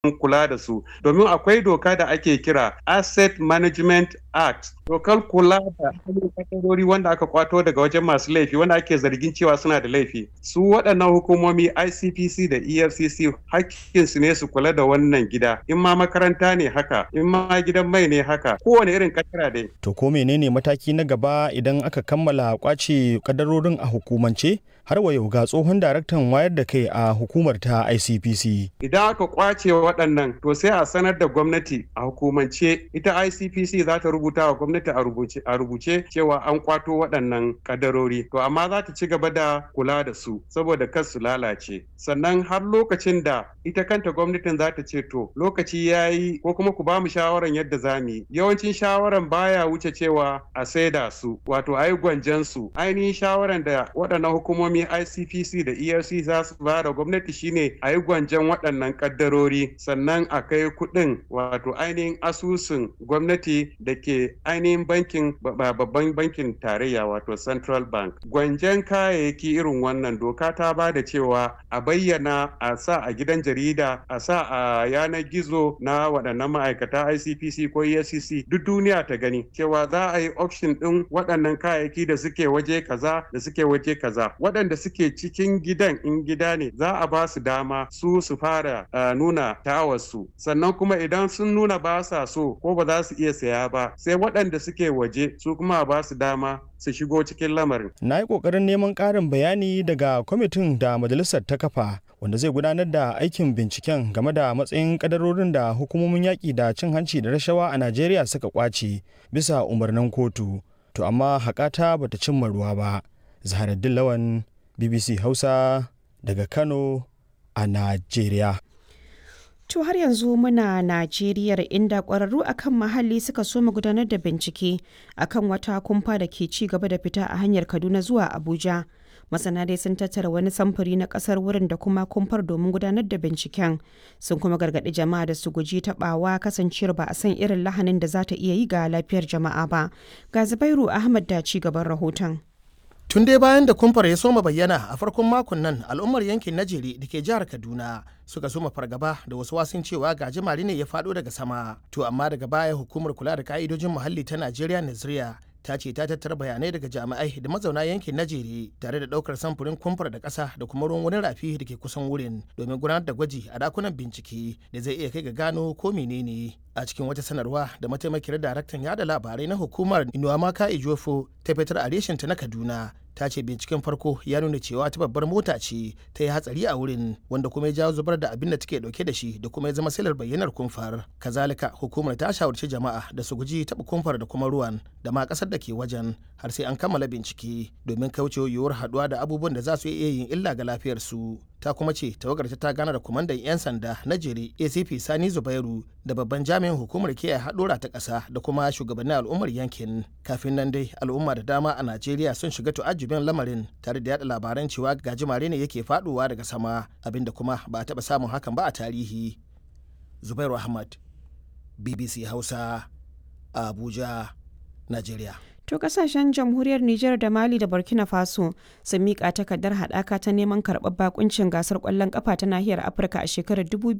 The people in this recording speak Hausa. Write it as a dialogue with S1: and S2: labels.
S1: kula da su domin akwai doka da ake kira asset management act dokar kula da kadarori wanda aka kwato daga wajen masu laifi wanda ake zargin cewa suna da laifi su waɗannan hukumomi icpc da efcc hakkinsu ne su kula da wannan gida in ma makaranta ne haka in ma gidan mai ne haka kowane irin kadara dai
S2: to ko menene mataki na gaba idan aka kammala kwace kadarorin a hukumance har wa yau ga tsohon daraktan wayar da kai a hukumar ta ICPC.
S1: Idan aka kwace waɗannan to sai a sanar da gwamnati a hukumance ita ICPC za ta rubuta wa gwamnati a rubuce cewa an kwato waɗannan kadarori. To amma za ta ci gaba da kula da su saboda kar su lalace. Sannan har lokacin da ita kanta gwamnatin za ta ce to lokaci ya yi ko kuma ku ba mu shawaran yadda za mu yi. Yawancin shawaran baya wuce cewa a saida su wato a yi gwanjan su. Ainihin shawaran da waɗannan hukumomi hukumomin ICPC da ERC za su ba da gwamnati shine a yi gwanjan waɗannan ƙaddarori sannan a kai kuɗin wato ainihin asusun gwamnati da ke ainihin bankin babban bankin tarayya wato Central Bank. Gwanjan kayayyaki irin wannan doka ta ba da cewa a bayyana a sa a gidan jarida a sa a yanar gizo na waɗannan ma'aikata ICPC ko EFCC duk duniya ta gani cewa za a yi auction ɗin waɗannan kayayyaki da suke waje kaza da suke waje kaza waɗanda suke cikin gidan in gida ne za a ba su dama su su fara uh, nuna tawarsu sannan kuma idan sun nuna ba sa so ko ba za su iya saya ba sai waɗanda suke waje su kuma ba su dama su shigo cikin lamarin.
S2: Na yi ƙoƙarin neman ƙarin bayani daga kwamitin da majalisar ta kafa wanda zai gudanar da aikin binciken game da matsayin kadarorin da hukumomin yaƙi da cin hanci da rashawa a Najeriya suka ƙwace bisa umarnin kotu. To amma haƙata bata cimma ruwa ba. Zaharaddin Lawan BBC Hausa daga Kano a Najeriya.
S3: To har yanzu muna Najeriya inda ƙwararru akan muhalli suka so gudanar da bincike akan wata kumfa da ke ci gaba da fita a hanyar Kaduna zuwa Abuja. Masana dai sun tattara wani samfuri na ƙasar wurin da kuma kumfar domin gudanar da binciken. Sun kuma gargaɗi jama'a da su guji taɓawa kasancewar ba a san irin lahanin da za ta iya yi ga lafiyar jama'a ba. Ga Zubairu Ahmad da ci gaban rahoton.
S4: Tun dai bayan da kumfar ya soma bayyana a farkon makon nan al'ummar yankin Najeri da ke jihar Kaduna suka soma fargaba da wasu wasun cewa gajimare ne ya faɗo daga sama. To amma daga baya hukumar kula da ka'idojin muhalli ta Najeriya Naziriya ta ce ta tattara bayanai daga jami'ai da mazauna yankin Najeri tare da ɗaukar samfurin kumfar da ƙasa da kuma ruwan wani rafi da ke kusan wurin domin gudanar da gwaji a dakunan bincike da zai iya kai ga gano ko menene. a cikin wata sanarwa da mataimakiyar daraktan yada labarai na hukumar inuwamaka ijofo ta fitar a ta na kaduna ta ce binciken farko ya nuna cewa ta babbar mota ce ta yi hatsari a wurin wanda kuma ya jawo zubar da abin da take dauke da shi da kuma ya zama silar bayyanar kumfar kazalika hukumar ta shawarci jama'a da su guji taɓa kumfar da kuma ruwan da ma ƙasar da ke wajen har sai an kammala bincike domin kaucewa yiwuwar haɗuwa da abubuwan da za su iya yin illa ga lafiyarsu ta kuma ce tawagar ta gana da kwamandan 'yan sanda na jere acp sani zubairu da babban jami'in hukumar kiyaye haɗura ta ƙasa da kuma shugabannin al'ummar yankin kafin nan dai al'umma da dama a najeriya sun shiga tu'ajjubin lamarin tare da yada labaran cewa gajimare ne yake faɗowa daga sama abinda kuma ba a taɓa samun hakan ba a tarihi zubairu ahmad bbc hausa abuja najeriya
S3: To kasashen jamhuriyar Nijar da Mali da Burkina Faso sun miƙa takardar haɗaka ta neman karɓar bakuncin gasar ƙwallon ƙafa ta nahiyar Afirka a shekarar